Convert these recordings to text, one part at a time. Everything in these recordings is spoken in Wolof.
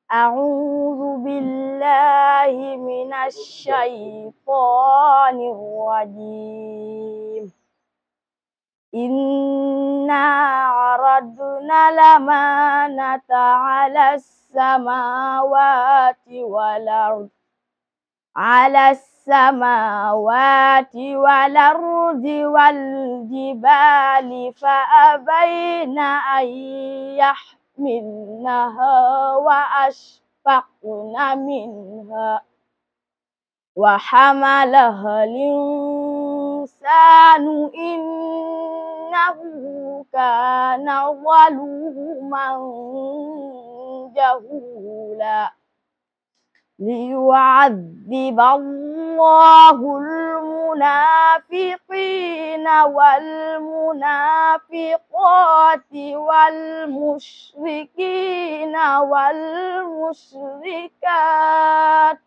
أعوذ بالله من الشيطان الرجيم إنا عرضنا الأمانة على السماوات والأرض على السماوات والأرض والجبال فأبين أن يحملنها وأشفقن منها وحملها الإنسان إنه كان ظلوما جهولا ليعذب الله المنافقين والمنافقات والمشركين والمشركات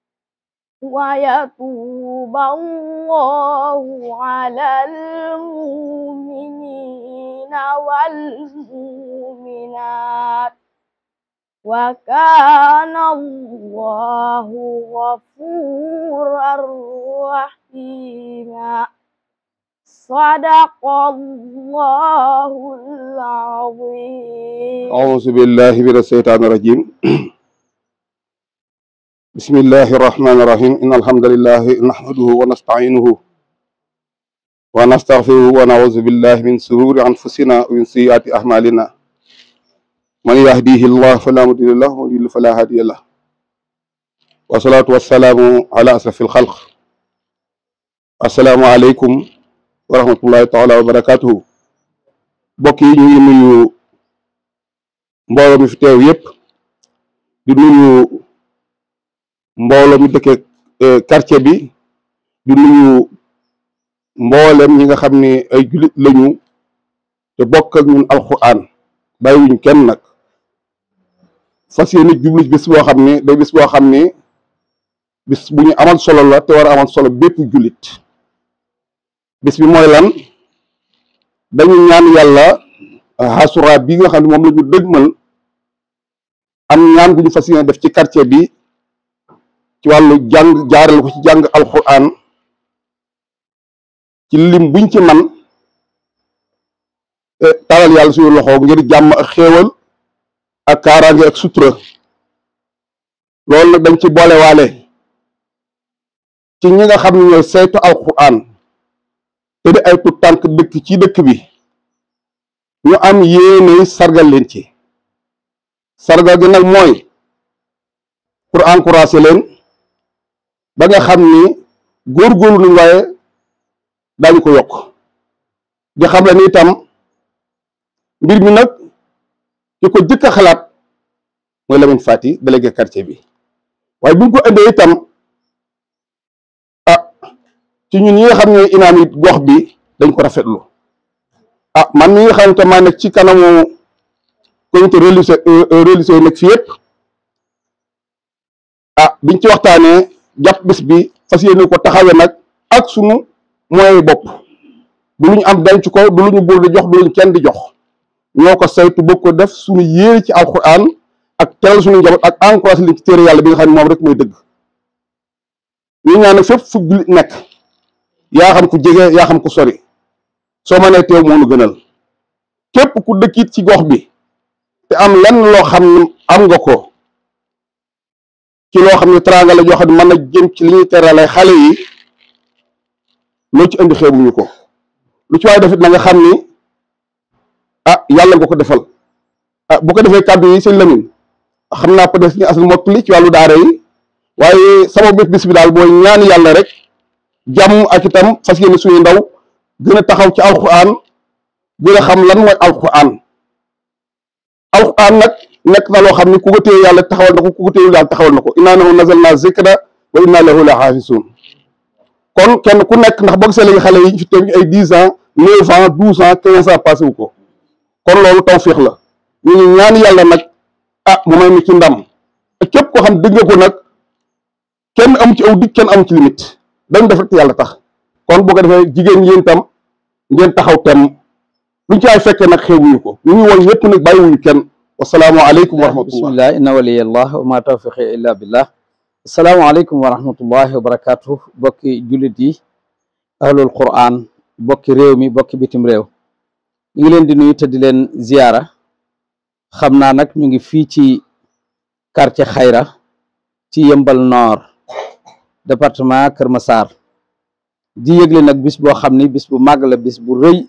ويتوب الله على المؤمنين والمؤمنات وكان الله غفورا رحيما صدق الله العظيم أعوذ بالله من الشيطان الرجيم بسم الله الرحمن الرحيم إن الحمد لله نحمده ونستعينه ونستغفره ونعوذ بالله من شرور أنفسنا ومن سيئات أعمالنا من يهديه الله فلا مضل له ومن يضلل فلا هادي له والصلاة والسلام على أشرف الخلق السلام عليكم ورحمة الله تعالى وبركاته mbokk yi ñu ngi nuyu mbooloo mi fi teew yépp di nuyu mbooloo mi dëkke quartier bi di nuyu mboolem ñi nga xam ne ay jullit lañu te bokk ak ñun alxuraan bàyyiwuñ kenn nag fas yéene jublu bis boo xam ne day bis boo xam ne bis bu ñu amal solo la te war a amal solo bépp jullit bis bi mooy lan dañu ñaan yàlla xasura bi nga xam ne moom la ñu dëgmal am ñaan gu ñu fas yéene def ci quartier bi ci wàllu jàng jaarale ko ci jàng alxuraan ci lim buñ ci man talal yàlla suñu loxo ngir jàmm ak xéewal ak kaaraange ak sutura loolu nag dañ ci boole waale ci ñi nga xam ne ñooy saytu alxuraan te di ay tut tànk dëkk ci dëkk bi ñu am yéene sargal leen ci sargal gi nag mooy pour encourager leen ba nga xam ni góorgóorlu nañ waaye daañu ko yokk di xam la ni itam mbir mi nag ki ko jëkk a xalaat mooy Lamine Fati délégué quartier bi waaye bu ñu ko indee itam ah ci ñun ñi nga xam ne imaam yi gox bi dañ ko rafetlu ah man mi nga xam ne maa nekk ci kanamu comité religieux religieux yi nekk fi yëpp ah biñ ci waxtaanee jàpp bis bi fas yéene ko taxawee nag ak sunu moyen bopp du lu ñu am denc ko du lu ñu buur di jox du lu ñu kenn di jox ñoo ko saytu bëgg ko def suñu yéene ci alxuraan ak teral suñu njaboot ak encouragé li ci téere yàlla bi nga xam ne moom rek mooy dëgg ñu ñaan nag fépp fu jullit nekk yaa xam ku jege yaa xam ku sori soo mënee teew moo nu gënal képp ku dëkkit ci gox bi te am lenn loo xam ne am nga ko ci loo xam ne teraanga la joo xam ne mën na jëm ci li ñuy terale xale yi loo ci indi xeebuñu ko lu ci waaye defit na nga xam ni ah yàlla nga ko defal ah bu ko defee kàddu yi sëñ Lamine xam naa peut-être ñu asal mottali ci wàllu daara yi waaye sama bés bis bi daal booy ñaan yàlla rek jàmm ak itam fas yéene suñu ndaw gën a taxaw ci alxuraan gën a xam lan mooy alxuraan alxuraan nag nekk na loo xam ne ku ko téye yàlla taxawal na ko ku ko téye yàlla taxawal na ko innaa nahnu nazzalnaa zikra wa innaa lahu la xaafisuun kon kenn ku nekk ndax boo gisee léegi xale yi fi teew ay dix ans neuf ans douze ans quinze ans passé wu ko kon loolu tawfiix la ñu ngi ñaan yàlla nag ah mu may mi ci ndam képp koo xam dégg nga ko nag kenn am ci aw dig kenn am ci limite dañ def rek yàlla tax kon boo ko defee jigéen yéen tam ngeen taxaw tem luñ ci ay fekkee nag xewuñu ko ñu ngi woon ñëpp nag bàyyiwuñu kenn wasalaamu aleykum wa rahmatullah bismillah inna waliyallah wa ma tawfiqi illa billah asalaamaaleykum wa rahmatullahi wa barakatuh bokki jullit yi ahlul quran bokki réew mi bokki bitim réew ñu ngi leen di nuyu te di leen ziyaara xam naa nag ñu ngi fii ci quartier xayra ci yëmbal nord département Kër Massar di yëgle nag bis boo xam ni bis bu màgg la bis bu rëy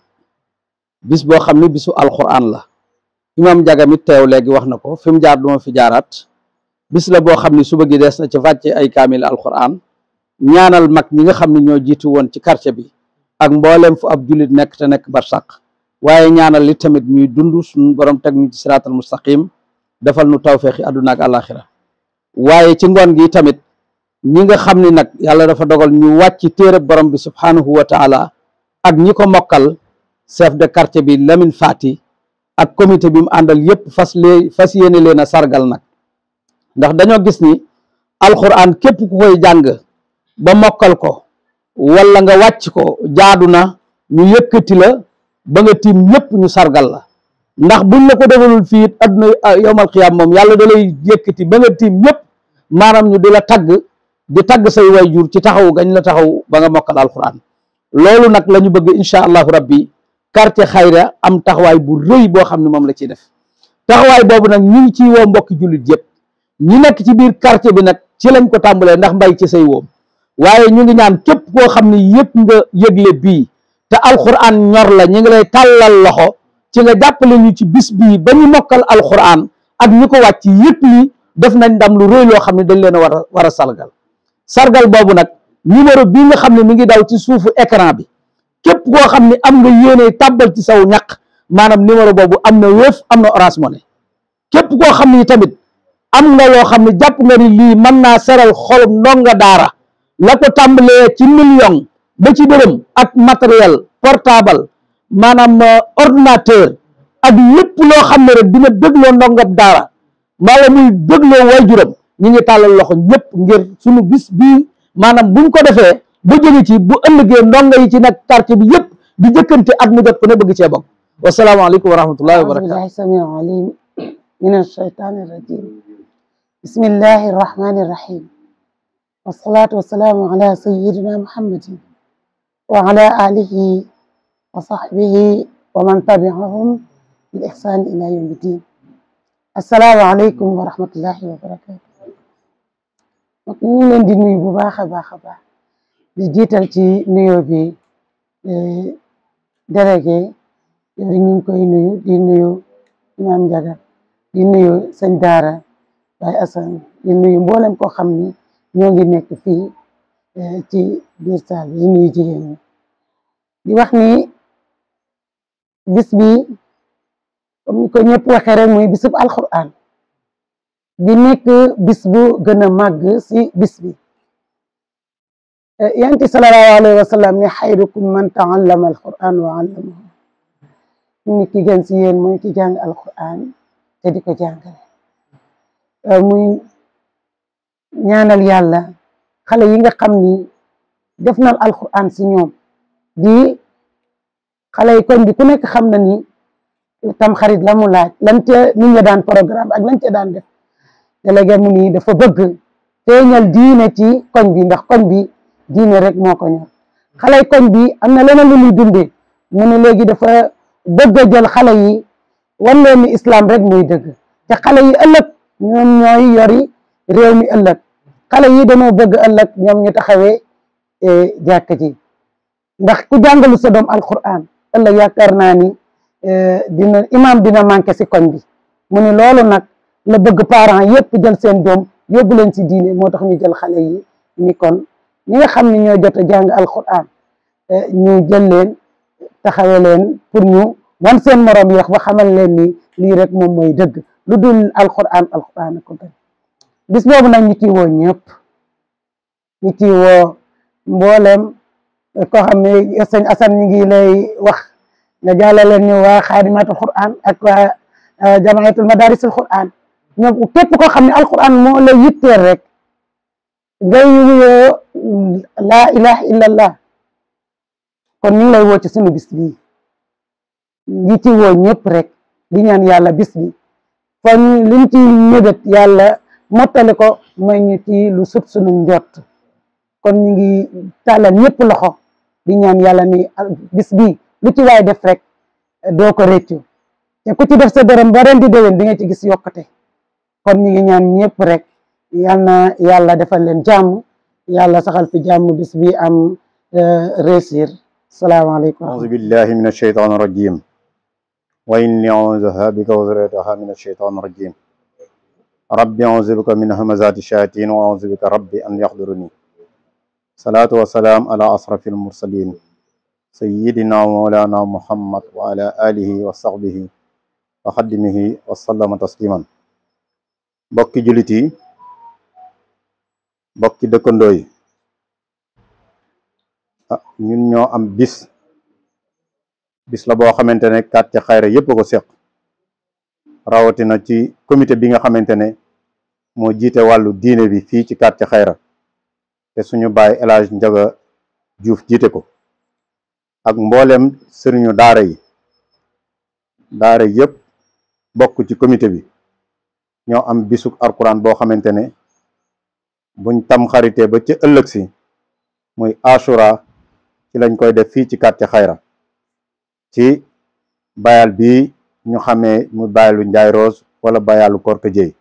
bis boo xam ni bisu alquran la imam jagamit teew léegi wax na ko fi mu jaar duma fi jaaraat bis la boo xam ni suba gi des na ci wàcce ay kaamil alquran ñaanal mag ñi nga xam ne ñoo jiitu woon ci quartier bi ak mboolem fu ab jullit nekk te nekk barsàq waaye ñaanal li tamit ñuy dund suñu borom teg ñu ci siraatal mustaqim defal nu tawfeexi àdduna ak àllaaxira waaye ci ngoon gi tamit ñi nga xam ni nag yàlla dafa dogal ñu wàcc téere borom bi subhaanahu wa taala ak ñi ko mokkal chef de quartier bi Lamine Fati ak comité bi mu àndal yépp fas lee fas yéene leen a sargal nag ndax dañoo gis ni alxuraan képp ku koy jàng ba mokkal ko wala nga wàcc ko jaadu na ñu yëkkati la ba nga tiim ñëpp ñu sargal la ndax buñ la ko defalul fii it adduna yowmal xiyaam moom yàlla da lay yëkkati ba nga tiim ñëpp maanaam ñu di la tagg di tagg say wayjur ci taxaw gañ la taxaw ba nga mokkal alxuraan loolu nag la ñu bëgg incha allahu rabbi quartier xayra am taxawaay bu rëy boo xam ne moom la ciy def taxawaay boobu nag ñu ngi ciy woo mbokki jullit yëpp ñi nekk ci biir quartier bi nag ci lañ ko tàmbalee ndax mbay ci say woom waaye ñu ngi ñaan képp koo xam ne yëpp nga yëgle bii te alxuraan ñor la ñu ngi lay tàllal loxo ci nga jàppale ñu ci bis bii ba ñu mokkal alxuraan ak ñi ko wàcc yëpp ni def nañ ndam lu rëy loo xam ne dañ leen a war a war a sargal sargal boobu nag numéro bii nga xam ne mi ngi daw ci suufu écran bi képp koo xam ne am nga yéene tàbbal ci saw ñaq maanaam numéro boobu am na Wave am na Orange Money képp koo xam ne tamit am nga loo xam ne jàpp nga ni lii mën naa seral xolum ndonga daara la ko tàmbalee ci million ba ci dërëm ak matériel portable maanaam ordinateur ak lépp loo xam ne rek dina dégloo ndongab daara wala muy dégloo waajuram ñi ngi tàllal loxo ñëpp ngir suñu bis bii maanaam buñ ko defee ba jóge ci bu ëllëgee ndongo yi ci nag quartier bi yëpp di jëkkante at mu jot ko ne bëgg cee bokk wasalaamaaleykum wa rahmatullahi wa barakatu billahi samii alim min alshaytani irrajim bismillahi irrahmani irrahim wasalaatu wasalaamu ala sayidina muhammadin wa ala alihi wa sahbihi wa man tabiahum bi ihsani ila yawmi din assalaamu aleykum wa rahmatullahi wa barakatu ñu ngi leen di nuyu bu baax a baax a baax di jiital ci nuyoo bi délégué yori ñu ngi koy nuyu di nuyu imam Njaga di nuyu sëñ daara Baay Asan di nuyu mboolem koo xam ni ñoo ngi nekk fii ci biir saal bi di nuyu jigéen ñi di wax ni bis bi comme ni ko ñëpp waxee rek muy bisub alquran di nekk bis bu gën a màgg si bis bi yanti sallallahu alayhi wa sallam ne xayrukum man taallama alquran wa allamahu ni ki gën si yéen mooy ki jàng alquran te di ko jàngale muy ñaanal yàlla xale yi nga xam ni def nal alquran si ñoom di xale yi koñ bi ku nekk xam na ni tam xarit la mu laaj lan ca nit ña daan programme ak lan ca daan def délégué mu ni dafa bëgg feeñal diine ci koñ bi ndax koñ bi diine rek moo ko ñor xale yi koñ bi am na leneen lu muy dundee mu ne léegi dafa bëgg a jël xale yi wan leen ni islam rek muy dëgg te xale yi ëllëg ñoom ñooy yori réew mi ëllëg xale yi dañoo bëgg ëllëg ñoom ñu taxawee jàkk ji ndax ku jàngalu sa doom alquran ëllëg yaakaar naa ni dina imam dina manqué si koñ bi mu ne loolu nag la bëgg parents yëpp jël seen doom yóbbu leen si diine moo tax ñu jël xale yi ni kon ñi nga xam ne ñoo jot a jàng alquran ñu jël leen taxawe leen pour ñu wan seen morom yi wax ba xamal leen ni lii rek moom mooy dëgg lu dul alquran alquran ko gën bis boobu nag ñu ciy woo ñëpp ñu ciy woo mboolem koo xam ne sëñ Assane ñu ngi lay wax nga jàllale ñu waa xaadimatul quran ak waa jamaatul madarisul quran ñoom képp koo xam ne alquran moo la yitteel rek ngay wuyoo laa ilaha illallah kon ñu ngi lay woo ci sunu bis bii ñi ci woo ñëpp rek di ñaan yàlla bis bi fa ñu liñ ci mébét yàlla mottali ko may ñu ci lu sut sunu njott kon ñu ngi tàllal ñëpp loxo di ñaan yàlla ni bis bi lu ci waay def rek doo ko réccu te ku ci def sa dërëm ba ren di déwén di nga ci gis yokkute kon ñu ngi ñaan ñëpp rek yal na yàlla defal leen jàmm yàlla saxal fi jàmm bis bi am réussir salaamaaleykum أعوذ بالله من الشيطان الرجيم وإني أعوذها بك وذريتها من الشيطان الرجيم ربي أعوذ بك من همزات الشياطين وأعوذ بك ربي أن يحضرني صلاة والسلام على أشرف المرسلين سيدنا ومولانا محمد وعلى آله وصحبه وخدمه وسلم تسليما بكي جلتي بكي دكندوي ah ñun ñoo am bis bis la boo xamante ne quartier Xayra yëpp a ko seq rawatina ci comité bi nga xamante ne moo jiite wàllu diine bi fii ci quartier Xayra te suñu baay El Hadj Njaga Juuf jiite ko ak mboolem sëriñu daara yi daara yëpp bokk ci comité bi ñoo am bisuk alquran boo xamante ne buñ tam xaritee ba ci ëllëg si muy Ashura ci lañ koy def fii ci quartier Xayra ci bayal bi ñu xamee mu bayalu Njaay Rose wala bayalu Korka Jéy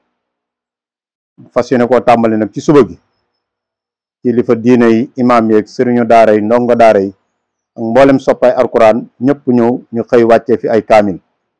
fas yéene koo tàmbali nag ci suba gi kilifa diine yi imaam yeeg sëriñu daara yi ndongo daara yi ak mboolem soppay alquran ñëpp ñëw ñu xëy wàccee fi ay kaamil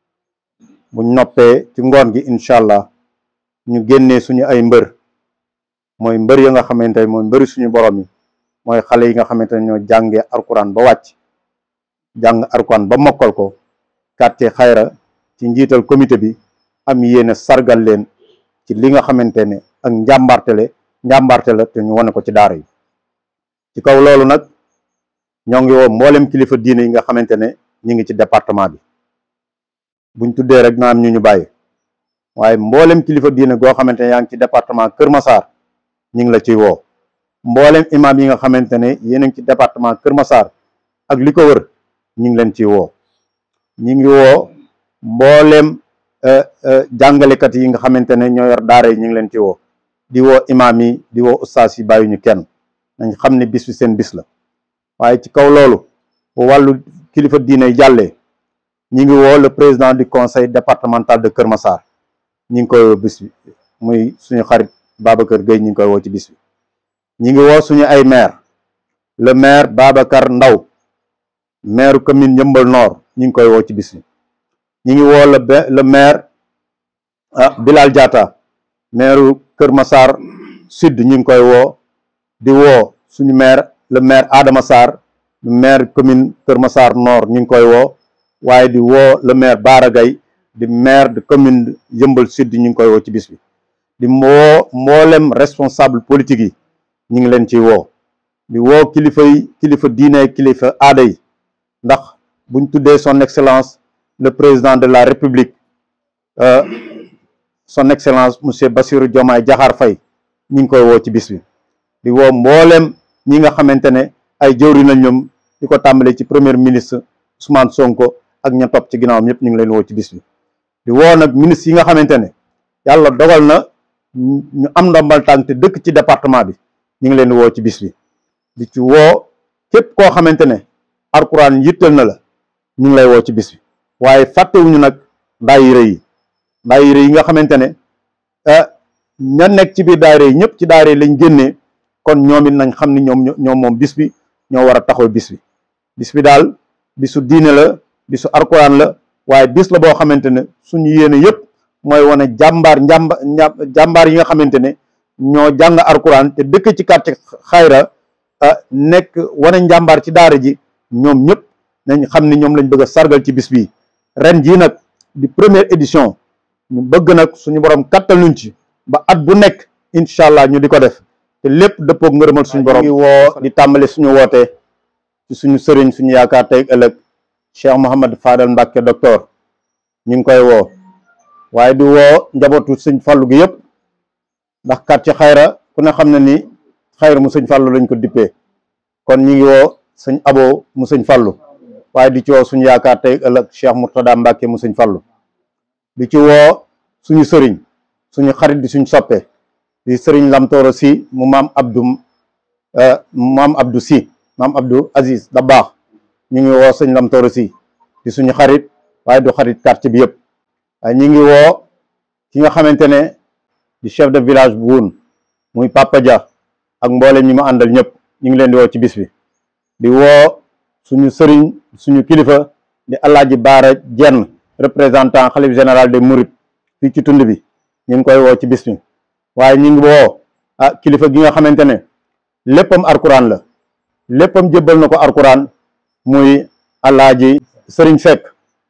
buñ noppee ci ngoon gi incha allah ñu génnee suñu ay mbër mooy mbër ya nga xamante ne mooy mbëri suñu borom yi mooy xale yi nga xamante ne ñoo jàngee alquran ba wàcc jàng alquran ba mokkal ko quartier Xayra ci njiital comité bi am yéene sargal leen ci li nga xamante ne ak njàmbartele njàmbarte la te ñu wane ko ci daara yi ci kaw loolu nag ñoo ngi woo mboolem kilifa diine yi nga xamante ne ñu ngi ci département bi buñ tuddee rek na am ñu ñu bàyyi waaye mboolem kilifa diine goo xamante ne yaa ngi ci département Kër Massar ñu ngi la ciy woo mboolem imam yi nga xamante ne yéen a ngi ci département Kër Massar ak li ko wër ñu ngi leen ciy woo ñu ngi woo mboolem jàngalekat yi nga xamante ne ñoo yor daara yi ñu ngi leen ci woo di woo imam yi di woo ustaas yi bàyyi ñu kenn nañ xam ne bis bi seen bis la waaye ci kaw loolu bu wàllu kilifa diine yi jàllee ñu ngi woo le président du conseil départemental de Kër Massar ñu ngi koy woo bis bi muy suñu xarit Babacar Gueye ñu ngi koy woo ci bis bi ñi ngi woo suñu ay maire le maire Babacar Ndaw maire commune Yëmbal Nord ñi ngi koy woo ci bis bi ñi ngi woo le le maire ah Bilal Diatta maire Kër Massar Sud ñi ngi koy woo di woo suñu maire le maire Adama Sarr maire commune Kër Massar Nord ñi ngi koy woo waaye di woo le maire Bara Gaye di maire de commune Yëmbal Sud ñi ngi koy woo ci bis bi di woo mboolem responsable politique yi ñu ngi leen ci woo di woo kilifa yi kilifa diine kilifa aada yi ndax buñ tuddee son excellence le président de la république son excellence monsieur Bassirou Diomaye Diakhar Faye ñu ngi koy woo ci bis bi di woo mboolem ñi nga xamante ne ay jëwri na ñoom di ko tàmbalee ci premier ministre Ousmane Sonko ak ña topp ci ginnaawam ñëpp ñu ngi leen woo ci bis bi di woo nag ministre yi nga xamante ne yàlla dogal na ñu am ndombal tànk te dëkk ci département bi ñu ngi leen di woo ci bis bi di ci woo képp koo xamante ne alquran yittal na la ñu ngi lay woo ci bis bi waaye fàttewuñu nag daayira yi daayira yi nga xamante ne ña nekk ci biir daayira yi ñëpp ci daayira yi lañ génnee kon ñoom it nañ xam ni ñoom ñoom moom bis bi ñoo war a taxaw bis bi bis bi daal bisu diine la bisu alquran la waaye bis la boo xamante ne suñu yéene yëpp mooy wane jàmbaar njàmba jàmbaar yi nga xamante ne ñoo jàng alquran te dëkk ci quartier Xayra nekk wane njàmbaar ci daara ji ñoom ñëpp nañ xam ni ñoom lañ bëgg a sargal ci bis bi ren jii nag di première édition ñu bëgg nag suñu borom kattal nuñ ci ba at bu nekk incha allah ñu di ko def te lépp dëppoog ngërëmal suñu borom. ngi woo di tàmbali suñu woote ci suñu sëriñ suñu yaakaar tey ëllëg Cheikh Mouhamed Fadal Mbacke docteur ñu ngi koy woo waaye di woo njabootu sëñ Fallu gi yëpp ndax quartier Xayra ku ne xam ne ni Xayra mu sëñ Fallu lañ ko dippee kon ñu ngi woo sëñ Abo mu sëñ Fallu waaye di ci woo suñu yaakaar tey ëllëg Cheikh Mourtada Mbacke mu sëñ Fallu di ci woo suñu sëriñ suñu xarit di suñu soppe di sëriñ Lamtooro si mu maam Abdou maam Abdou si maam Abdou Aziz da baax ñu ngi woo sëñ Lamtooro si di suñu xarit waaye du xarit quartier bi yëpp waaye ñu ngi woo ki nga xamante ne di chef de village bu Woun muy Papa Dia ak mboolem ñi mu àndal ñëpp ñu ngi leen di woo ci bis bi di woo suñu sëriñ suñu kilifa di Alaaji Baara Jenn représentant xalif général des Mourides fii ci tund bi ñu ngi koy woo ci bis bi waaye ñu ngi woo ah kilifa gi nga xamante ne léppam arkuraan la léppam jébbal na ko arkuraan muy Alaaji Sëriñ Seck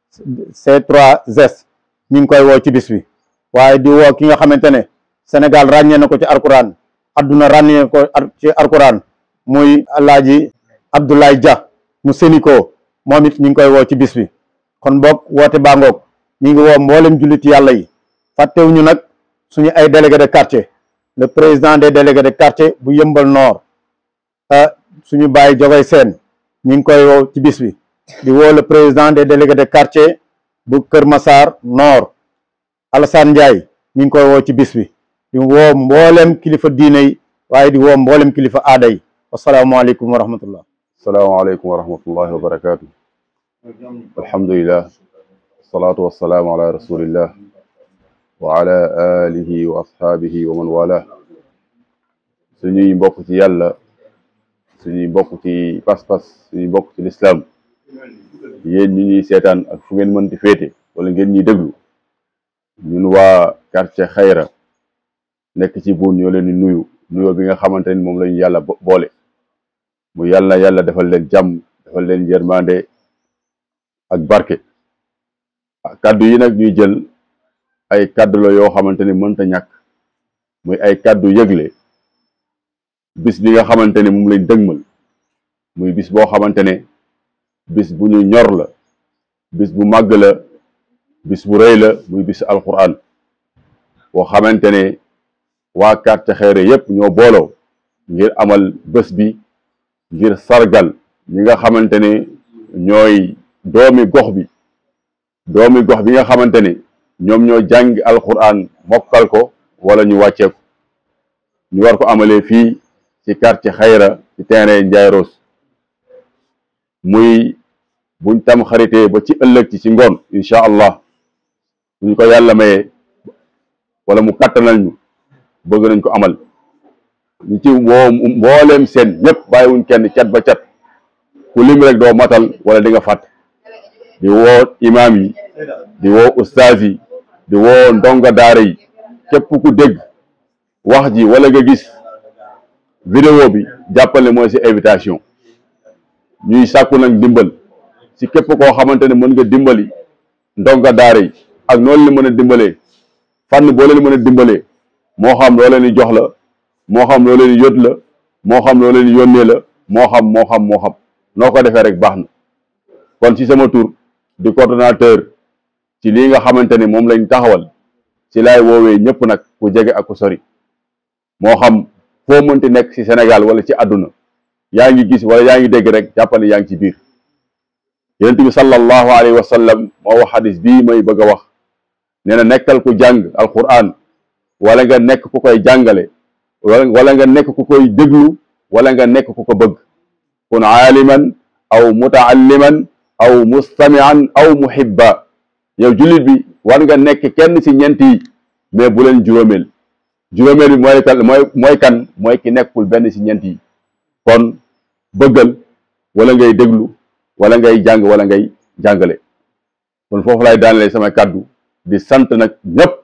C3S ñu ngi koy woo ci bis bi waaye di woo ki nga xamante ne Sénégal ràññee na ko ci arkuraan adduna ràññee ko ci arkuraan muy Alaaji Abdoulaye Dia mu Sénico moom it ñu ngi koy woo ci bis bi kon boog woote baa ngoog ñu ngi woo mboolem jullit yàlla yi fàttewuñu nag suñu ay délégué de quartier le président des délégués de quartier bu yëmbal nord suñu bàyyi jogay seen ñu ngi koy woo ci bis bi di woo le président des délégués de quartier bu Kër Massar nord Alassane Ndiaye ñu ngi koy woo ci bis bi di woo mboolem kilifa diine yi waaye di woo mboolem kilifa aada yi wasalaamaaleykum wa rahmatullah asalaamaaleykum wa rahmatullahi wa barakaatu alhamdulilah wasalaatu wasalaamu ala rasulillah wa ala alihi wa ashaabihi wa man wala suñuy mbokk ci yàlla suñuy mbokk ci pas-pas suñuy mbokk ci lislaam yéen ñi ñuy seetaan ak fu ngeen mënti féete wala ngeen ñuy déglu ñun waa quartier xayra nekk ci buun ñoo leen di nuyu nuyoo bi nga xamante ni moom lañu yàlla boole mu yàlla yàlla defal leen jàmm defal leen yërmande ak barke kàddu yi nag ñuy jël ay kàddu la yoo xamante ni mënta ñàkk muy ay kàddu yëgle bis bi nga xamante ni moom lañ dëgmal muy bis boo xamante ne bis bu ñu ñor la bis bu màgg la bis bu rëy la muy bis alquran boo xamante ne waa quartier Xayra yépp ñoo booloo ngir amal bés bi ngir sargal ñi nga xamante ne ñooy doomi gox bi doomi gox bi nga xamante ne ñoom ñoo jàng alquran mokkal ko wala ñu wàcceeku ñu war ko amalee fii ci quartier Xayra ci terrain Ndiaye Rose muy buñ tam xaritee ba ci ëllëg ci ci ngoon incha allah buñ ko yàlla mayee wala mu kattanal ñu bëgg nañ ko amal ñu ci woo mbooleem seen ñëpp bàyyiwuñ kenn cat ba cat ku lim rek doo matal wala di nga fàtt di woo imaam yi di woo ustaaz yi di woo ndonga daara yi képp ku dégg wax ji wala nga gis vidéo bi jàppale mooy si invitation ñuy sàkku nag dimbal si képp koo xamante ne mën nga dimbali ndonga daara yi ak noonu la mën a dimbalee fànn boo leen mën a dimbalee moo xam loo leen di jox la moo xam loo leen di yót la moo xam loo leen di yónnee la moo xam moo xam moo xam noo ko defee rek baax na kon ci sama tur di coordonnateur ci lii nga xamante ne moom lañ taxawal ci laay woowee ñëpp nag ku jege ak ku sori moo xam foo mënti nekk ci Sénégal wala ci àdduna yaa ngi gis wala yaa ngi dégg rek jàppale yaa ngi ci biir yonent bi sallallahu alayhi wa sallam moo wax xadis bii may bëgg a wax nee na nekkal ku jàng alquran wala nga nekk ku koy jàngale wala nga nekk ku koy déglu wala nga nekk ku ko bëgg kun aaliman aw mutaalliman aw mustamian aw muhibba yow jullit bi war nga nekk kenn ci ñeent yi mais bu leen juróomeel juróomeel bi mooy kan mooy mooy kan mooy ki nekkul benn ci ñeent yi kon bëggal wala ngay déglu wala ngay jàng wala ngay jàngale kon foofu lay daanale sama kàddu di sant nag ñëpp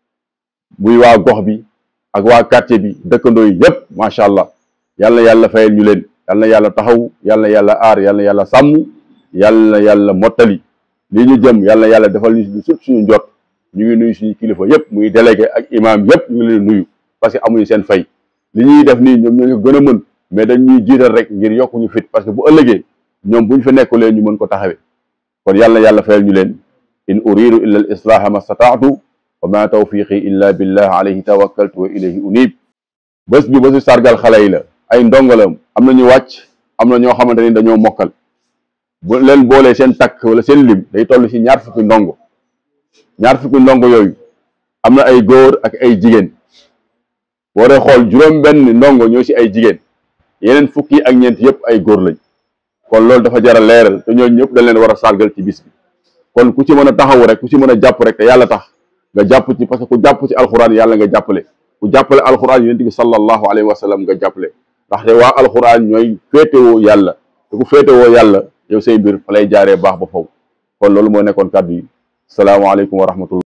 muy waa gox bi ak waa quartier bi dëkkandoo yi yëpp macha allah yal na yàlla fayal ñu leen yal na yàlla taxaw yal na yàlla aar yal na yàlla sàmm yal na yàlla mottali lii ñu jëm yal na yàlla defal ñu lu sut suñu njot ñu ngi nuyu suñu kilifa yëpp muy délégué ak imam yëpp ñu ngi leen nuyu parce que amuñu seen fay li ñuy def nii ñoom ñoo gën a mën mais dañ ñuy jiital rek ngir yokku ñu fit parce que bu ëllëgee ñoom bu ñu fa nekkulee ñu mën ko taxawee kon yal na yàlla fayal ñu leen in uridu illa al islaha ma stataatu wa ma tawfiqi illa billah alayhi tawakkaltu wa ilayhi unib bés bi bésu sargal xale yi la ay ndongo la am na ñu wàcc am na ñoo xamante ni dañoo mokkal bu leen boolee seen takk wala seen lim day toll ci ñaar fukki ndongo ñaar fukki ndongo yooyu am na ay góor ak ay jigéen boo dee xool juróom benn ndongo ñoo ci ay jigéen yeneen fukki ak ñeent yëpp ay góor lañ kon loolu dafa jar a leeral te ñooñu ñëpp dañ leen war a sargal ci bis bi kon ku ci mën a taxawu rek ku ci mën a jàpp rek te yàlla tax nga jàpp ci parce que ku jàpp ci alxuraan yàlla nga jàppale ku jàppale alxuraan yonent bi sallallahu alayhi wa sallam nga jàppale ndaxte waa alxuraan ñooy féetewoo yàlla te ku féetewoo yàlla yow say mbir fa lay jaaree baax ba faw kon loolu moo nekkoon kàddu yi salaamaaleykum wa rahmatullah